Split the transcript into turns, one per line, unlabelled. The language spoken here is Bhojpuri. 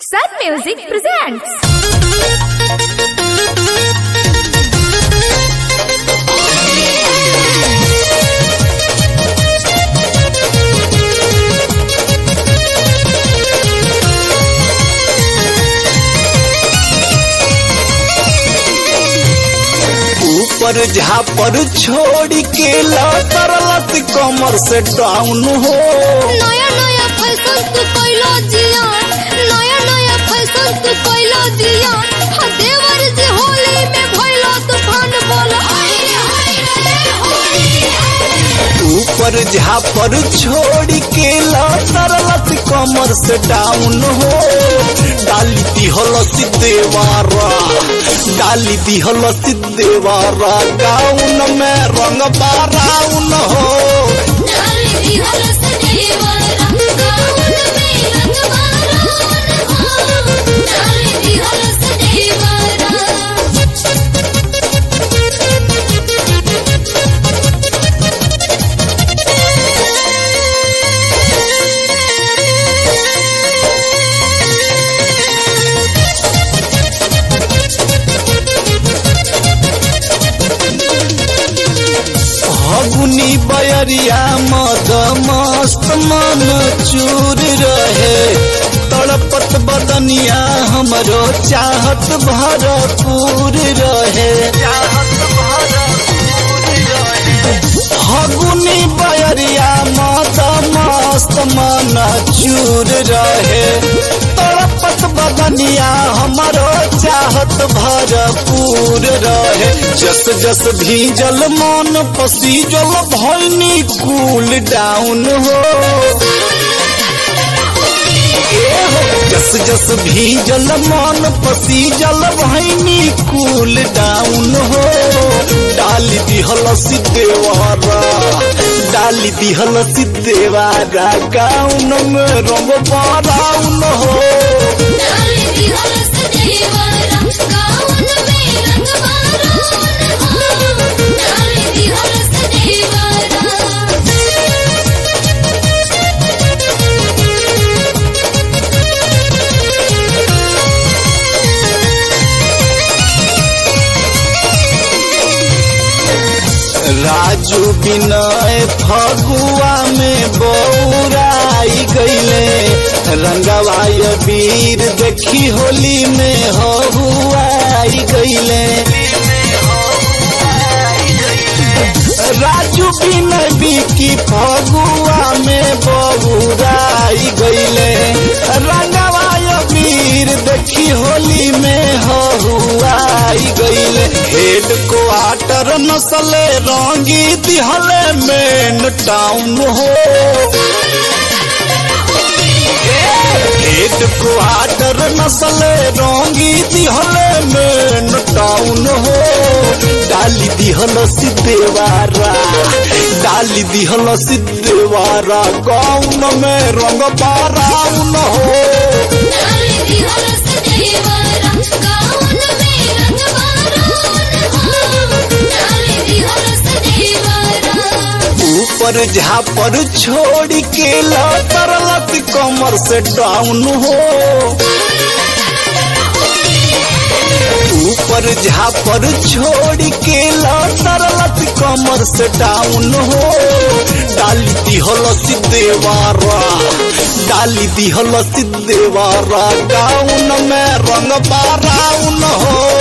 Sun Music presents.
ऊपर झापर छोड़ के लत कमर से डाउन हो
नया नया फैशन तू कोइलो जिया नया नया फैशन तू कोइलो जिया हा देवर जी होली में भइलो तूफान बोल हाय रे हाय रे होली
ऊपर झापर छोड़ के लत कमर से डाउन हो डाली दिहल देवारा डाली दिहल देवारा गाउन में रंग बाराउन हो
डाली दी हलस देवरा गाउन में रंग मारोन हो डाली दी हलस देवरा
हगुनी बयरिया मद मस्त मन चूर रहे तड़पत बदनिया हमरो चाहत भरपूर रहे हगुनी बयरिया मद मस्त मन चूर रहे तड़पत बदनिया हमरो चाहत भरपूर रहे जस जस भीजल मन पसीजल भैनी कूल डाउन हो जस जस भीजल मन पसीजल भैनी कूल डाउन हो डाली दिहल सिद्धेवारा डाली दिहल सिद्धेवारा गाउन में रंग बाराउन हो
डाली दी हलस देवरा गाउन में रंग मारोन हो डाली दी हलस देवरा
राजू बिनय फगुआ में बौराई गईले रंगवाय वीर देखी होली में हहुआई गईले राजू बिनय बिकी फगुआ में बौराई गईले रंगवाय वीर देखी होली में हहुआई गईले हेड क्वार्टर नसले रंगी दिहले मेन टाउन हो हेड क्वार्टर नसले रंगी दिहले मेन टाउन हो डाली दिहल सिद्धेवारा डाली दिहल सिद्धेवारा गाउन में रंग बाराउन हो
डाली दी हलस देवरा गाउन में रंग मारोन हो डाली दी हलस देवरा
ऊपर झापर छोड़ के लत कमर से डाउन हो ऊपर झापर छोड़ के लत कमर से डाउन हो डाली दिहल देवारा डाली दिहल देवारा गाउन में रंग बाराउन हो